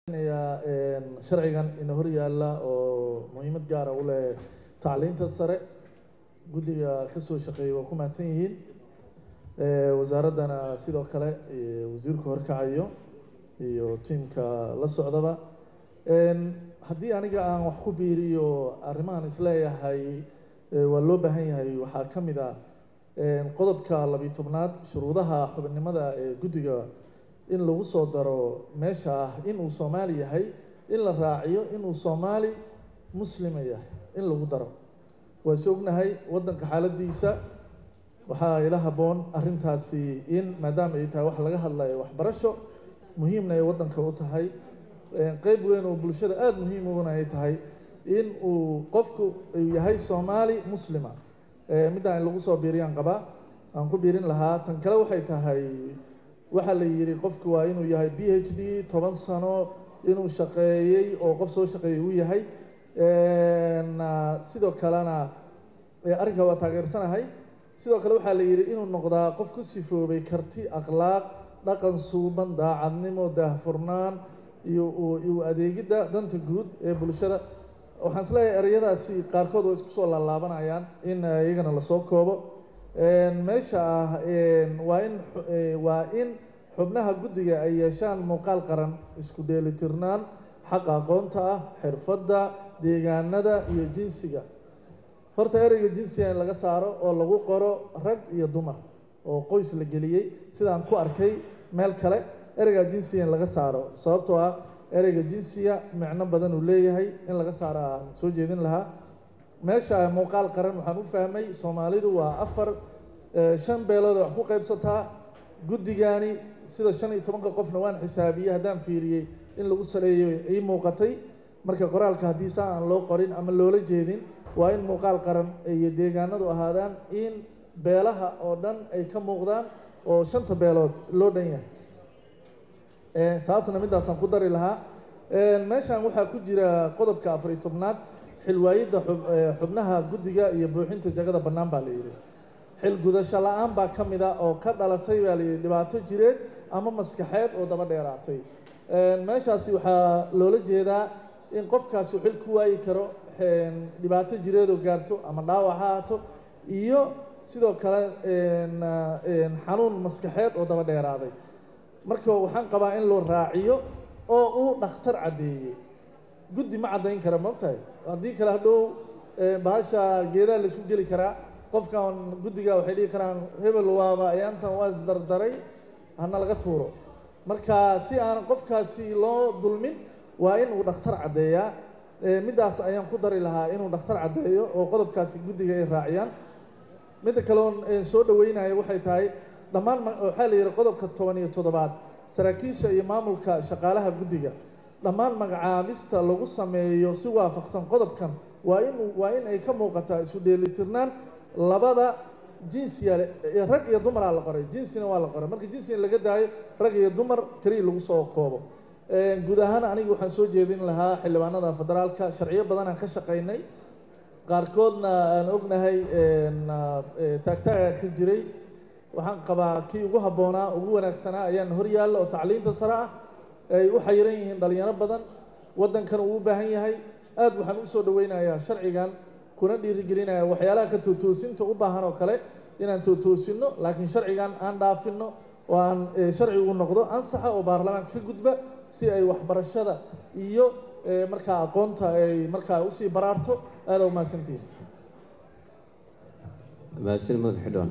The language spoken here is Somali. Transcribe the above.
sharcigan ina hor yaalla oo muhiimad gaara u leh tacliinta sare guddiga kasoo shaqeeyay waa ku mahadsan yihiin wasaaraddana sidoo kale wasiirku horkacayo iyo tiimka la socdaba haddii aniga aan wax ku biiriyo arrimahan isleeyahay waa loo baahan yahay waxaa ka mid ah qodobka labiyo tobnaad shuruudaha xubinimada ee guddiga in lagu soo daro meesha ah inuu soomaali yahay in la raaciyo inuu soomaali muslima yahay in lagu daro waa is ognahay waddanka xaaladiisa waxaa ila habboon arrintaasi in maadaama ay tahay wax laga hadlayo waxbarasho muhiimna ay waddanka u tahay qeyb weyn oo bulshada aada muhiim uguna ay tahay in uu qofku uu yahay soomaali muslima middaa in lagu soo biiriyaan qabaa aan ku biirin lahaa tan kale waxay tahay waxaa la yidhi qofku waa inuu yahay b h d toban sano inuu shaqeeyey oo qof soo shaqeeyey uu yahay sidoo kalena arrinka waa taageersanahay sidoo kale waxaa la yidhi inuu noqdaa qof ku sifoobay karti akhlaaq dhaqan suuban daacadnimo daahfurnaan iyo iyo adeegidda danta guud ee bulshada waxaan isleeyahay ereyadaasi qaarkood oo isku soo laalaabanayaan in iyagana lasoo koobo meesha ah waa in waa in xubnaha guddiga ay yeeshaan muuqaal qaran isku dheelitirnaan xaqa aqoonta ah xirfadda deegaanada iyo jinsiga horta ereyga jinsiga in laga saaro oo lagu qoro rag iyo dumar oo qoys la geliyey sidaan ku arkay meel kale ereyga jinsiga in laga saaro sababtoo ah ereyga jinsiga micno badan uu leeyahay in laga saaro aan soo jeedin lahaa meesha muuqaal qaran waxaan u fahmay soomaalidu waa afar shan beelood wax ku qaybsataa guddigani sida shan iyo tobanka qofna waan xisaabiyey haddaan fiiriyey in lagu saleeyo ii muuqatay marka qoraalka haddii saa aan loo qorin ama loola jeedin waa in muuqaal qaran iyo deegaanadu ahaadaan in beelaha oo dhan ay ka muuqdaan oo shanta beelood loo dhan yahay taasna middaasaan ku dari lahaa meeshan waxaa ku jira qodobka afariyo tobnaad xilwaayidda xubnaha guddiga iyo buuxinta jagada bannaan baa la yidhi xil gudasho la-aan baa ka mid a oo ka dhalatay baa la yidhi dhibaato jireed ama maskaxeed oo daba dheeraatay meeshaasi waxaa loola jeedaa in qofkaasi xil ku waayi karo dhibaato jireed oo gaarto ama dhaawac ha ahaato iyo sidoo kale xanuun maskaxeed oo daba dheeraaday marka waxaan qabaa in loo raaciyo oo uu dhakhtar caddeeyey guddi ma caddayn kara maogtahay haddii kale hadhow bahasha geedaha laisku geli karaa qofkan guddiga waxay dhihi karaan hebel waaba ayaantan waa isdardaray hana laga tuuro marka si aan qofkaasi loo dulmin waa in uu dhakhtar caddeeyaa middaas ayaan ku dari lahaa inuu dhakhtar caddeeyo oo qodobkaasi guddiga ay raaciyaan midda kaleon soo dhaweynayo waxay tahay dhammaan waxaa la yidhi qodobka toban iyo toddobaad saraakiisha iyo maamulka shaqaalaha guddiga dhammaan magacaabista lagu sameeyo si waafaqsan qodobkan waa in waa in ay ka muuqataa isu dheelitirnaan labada jinsiya rag iyo dumaraa la qoray jinsina waa la qoray marka jinsina laga daayo rag iyo dumar keliya lagu soo koobo guud ahaan aniga waxaan soo jeedin lahaa xildhibaanada federaalka sharciyo badan aan ka shaqaynay qaarkoodna aan ognahay taagtaaga ka jiray waxaan qabaa kii ugu habboonaa ugu wanaagsanaa ayaan hor yaalla oo tacliinta sare ah ay u xayiran yihiin dhalinyaro badan waddankan uu u baahan yahay aad waxaan u soo dhaweynayaa sharcigan kuna dhiirigelinaya waxyaalaha ka tootoosinta u baahan oo kale inaan tootoosinno laakiin sharcigan aan dhaafinno oo aan sharcigu noqdo ansaxa oo baarlamaanka ka gudba si ay waxbarashada iyo markaa aqoonta ay markaa usii baraarto aada u mahadsantihin mahadsan madax xidhoon